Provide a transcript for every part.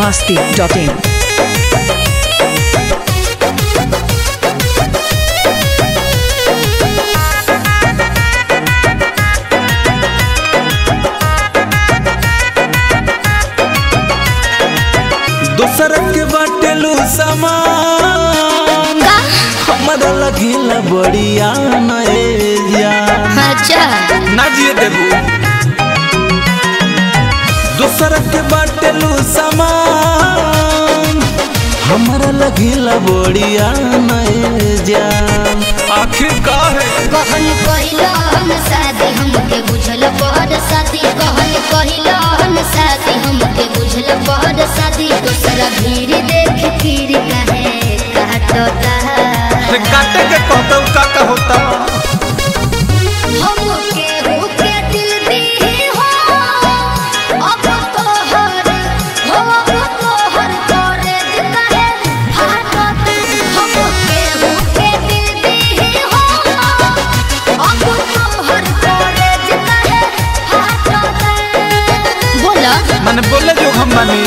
masti.in. दोसर के बाटेलू सामान हमरा लगिला बढ़िया नएजा अच्छा ना जिए देबू दोसर के बाटेलू सामान हमरा लगिला बढ़िया नएजा आखिर का है कहन कहिला हम शादी हमके बुझल पहर शादी कहन कहिला हम शादी हमके बुझल पहर शादी दूसरा भीड़ देख फिर कहे काटता रे काटे के कहता का का होता हमके होके दिल दी हो अब तोहर हो अब तोहर करे कहे हाथत हमके होके दिल दी हो अब तोहर करे कहे हाथत बोला मैंने बोले जो हम बनी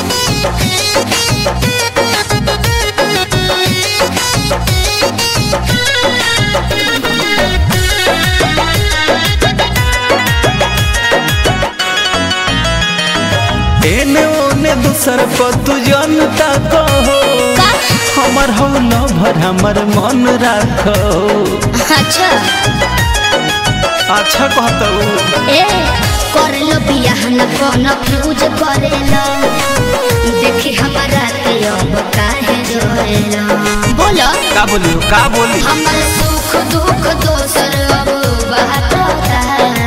एने ओने दूसर पर तू जनता कहो का हमर हौला भर हमर मन राखो अच्छा अच्छा कहता ए कर लो बियाह न कौन फ्यूज करेला देखी हमारा के अब काहे जोरेला बोलो का बोलियो का बोली हमर सुख दुख दोसर अब बाटता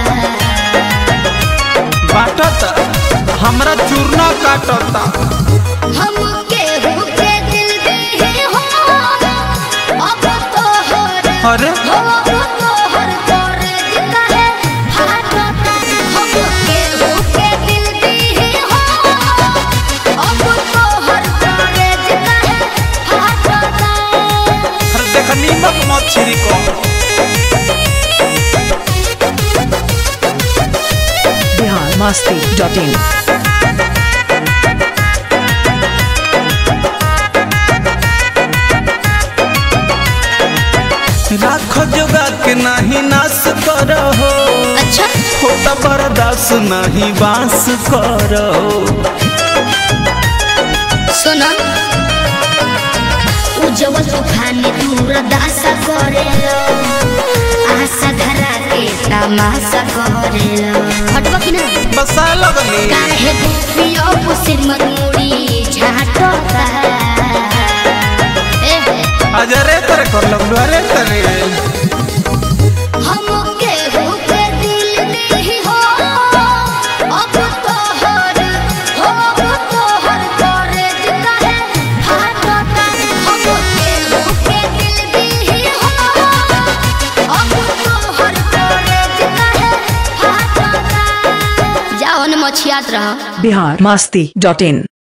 बाटता हमरा चूरना काटता हम केहू के दिल दे हो अब तोहर अरे हो अब तोहर करे काहे फाटता हम केहू के दिल दे हो अब तोहर करे काहे फाटता अरे देख नीमक मत छिरी को Bihar masti.in. राख जोगा के नहीं नाश करहो अच्छा होता बर्दाश्त नहीं बांस करो सुनो उज्जवल तूफान दूर दासा करेलो आशा धरा के तमाशा करेलो हटबा कि ना बसा लगनी काहे पियो पुसिर मरूड़ी झाटता ए अजरे तरे कर लगलो अरे तरे हम केहू के दिल दी हो अब तोहर हो अब तोहर करे काहे फाटता हम केहू के दिल दी हो अब तोहर करे काहे फाटता जाओ न मछियात रह Bihar masti.in.